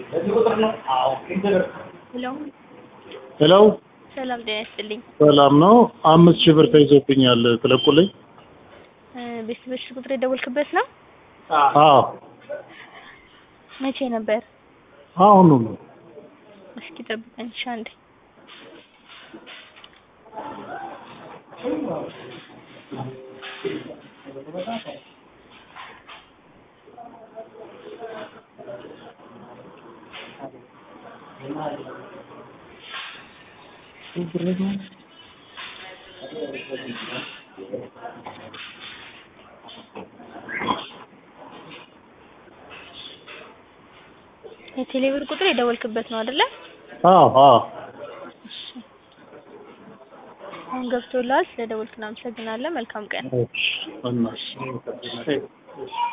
ሄሎ ሄሎ ሰላም ጤና ይስጥልኝ። ሰላም ነው። አምስት ሺህ ብር ተይዞብኛል ትለቁልኝ? እ ቤተሰቦች ቁጥር የደወልክበት ነው? አዎ መቼ ነበር? አሁኑ ነው። እስኪ ጠብቀኝ እሺ አንዴ። የቴሌብር ቁጥር የደወልክበት ነው አይደለ? አዎ አዎ እሺ አሁን ገብቶልሃል። ስለደወልክ እናመሰግናለን። መልካም ቀን። እሺ እና